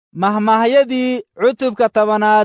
mahmaahyadii cutubka tobanaad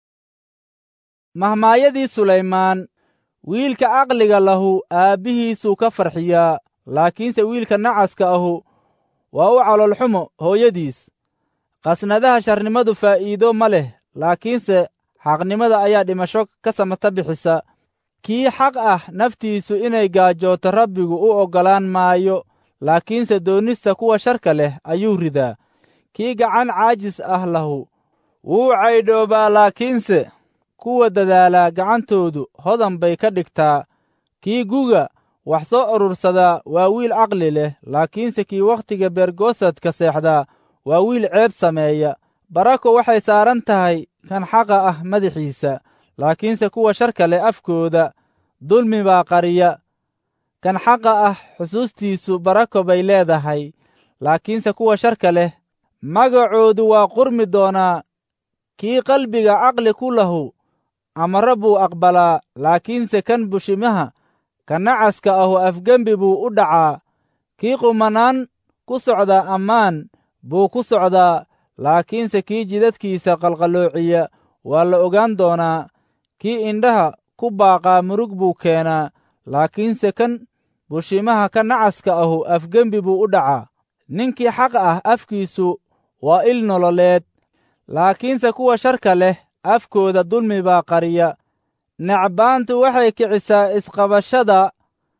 mahmaahyadii sulaymaan wiilka caqliga lahu aabbihiisuu ka farxiyaa laakiinse wiilka nacaska ahu waa u caloolxumo hooyadiis qasnadaha sharnimadu faa'iido ma leh laakiinse xaqnimada ayaa dhimasho ka samata bixisa kii xaq ah naftiisu inay gaajooto rabbigu u oggolaan maayo laakiinse doonista kuwa sharka leh ayuu ridaa kii gacan caajis ah lahu wuu caydhoobaa laakiinse kuwa dadaalaa gacantoodu hodan bay ka dhigtaa kii guga wax soo urursadaa waa wiil caqli leh laakiinse kii wakhtiga beergoosadka seexdaa waa wiil ceeb sameeya barako waxay saaran tahay kan xaqa ah madaxiisa laakiinse kuwa sharka leh afkooda dulmi baa qariya kan xaqa ah xusuustiisu barako bay leedahay laakiinse kuwa sharka leh magacoodu waa qurmi doonaa kii qalbiga caqli ku lahu amare buu aqbalaa laakiinse kan bushimaha ka nacaska ahu afgembi buu u dhacaa kii qumanaan ku socdaa ammaan buu ku socdaa laakiinse kii jidadkiisa qalqaloociya waa la ogaan doonaa kii indhaha ku baaqaa murug buu keenaa laakiinse kan bushimaha ka nacaska ahu afgembi buu u dhacaa ninkii xaq ah afkiisu waa il nololeed laakiinse kuwa sharka leh afkooda dulmi baa qariya necbaantu waxay kicisaa isqabashada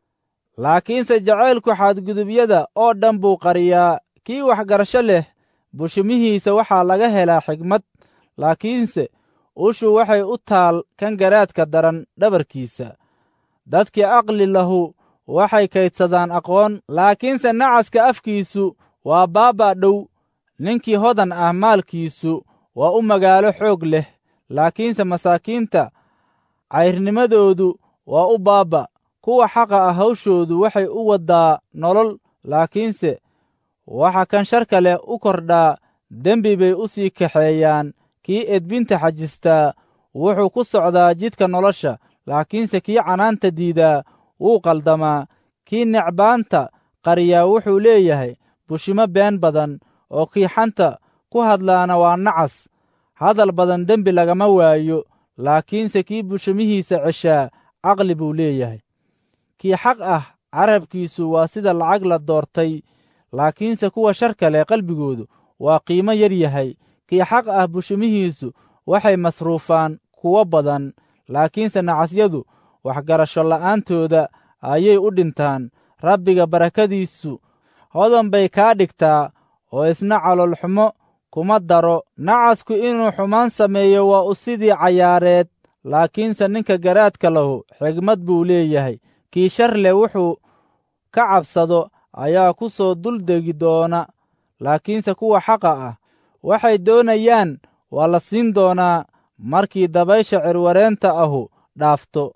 laakiinse jacaylku xadgudubyada oo dhan buu qariyaa kii waxgarasho leh bushimihiisa waxaa laga helaa xigmad laakiinse ushu waxay u taal kan garaadka daran dhabarkiisa dadkii aqli lahu waxay kaydsadaan aqoon laakiinse nacaska afkiisu waa baabaa dhow ninkii hodan ah maalkiisu waa u magaalo xoog leh laakiinse masaakiinta cayrnimadoodu waa u baaba kuwa xaqa ah hawshoodu waxay u waddaa nolol laakiinse waxa kan sharka leh u kordhaa dembi bay u sii kaxeeyaan kii edbinta xajistaa wuxuu ku socdaa jidka nolosha laakiinse kii canaanta diidaa wuu qaldamaa kii necbaanta qariyaa wuxuu leeyahay bushimo been badan oo kii xanta ku hadlaana waa nacas hadal badan dembi lagama waayo laakiinse kii bushimihiisa ceshaa caqli buu leeyahay kii xaq ah carabkiisu waa sida lacag la doortay laakiinse kuwa sharka leh qalbigoodu waa qiimo yar yahay kii xaq ah bushimihiisu waxay masruufaan kuwo badan laakiinse nacasyadu waxgarasho la'aantooda ayay u dhintaan rabbiga barakadiisu hodan bay kaa dhigtaa oo isna caloolxumo kuma daro nacasku inuu xumaan sameeyo waa u sidii cayaareed laakiinse ninka garaadka lahu xigmad buu leeyahay kii shar leh wuxuu ka cabsado ayaa ku soo duldegi doona laakiinse kuwa xaqa ah waxay doonayaan waa la siin doonaa markii dabaysha cirwareenta ahu dhaafto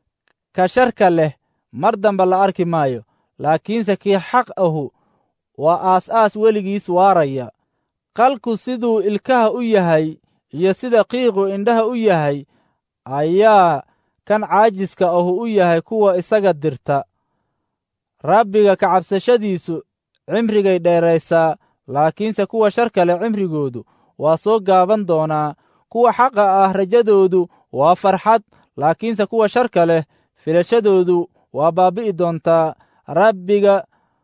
ka sharka leh mar damba la arki maayo laakiinse kii xaq ahu waa aas-aas weligiis waaraya qalku siduu ilkaha u yahay iyo sida qiiqu indhaha u yahay ayaa kan caajiska ahu u yahay kuwa isaga dirta rabbiga ka cabsashadiisu cimrigay dheeraysaa laakiinse kuwa sharka leh cimrigoodu waa soo gaaban doonaa kuwa xaqa ah rajadoodu waa farxad laakiinse kuwa sharka leh filashadoodu waa baabi'i doontaa rabbiga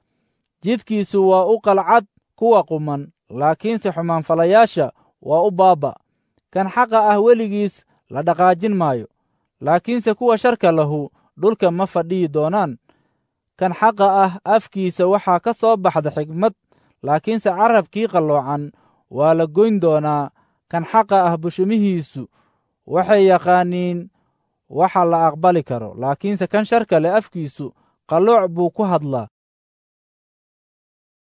jidkiisu waa u qalcad kuwa quman laakiinse xumaanfalayaasha waa u baaba kan xaqa ah weligiis la dhaqaajin maayo laakiinse kuwa sharka lahu dhulka ma fadhiyi doonaan kan xaqa ah afkiisa waxaa ka soo baxda xigmad laakiinse carabkii qalloocan waa la goyn doonaa kan xaqa ah bushimihiisu waxay yaqaaniin waxa la aqbali karo laakiinse kan sharka leh afkiisu qallooc buu ku hadlaa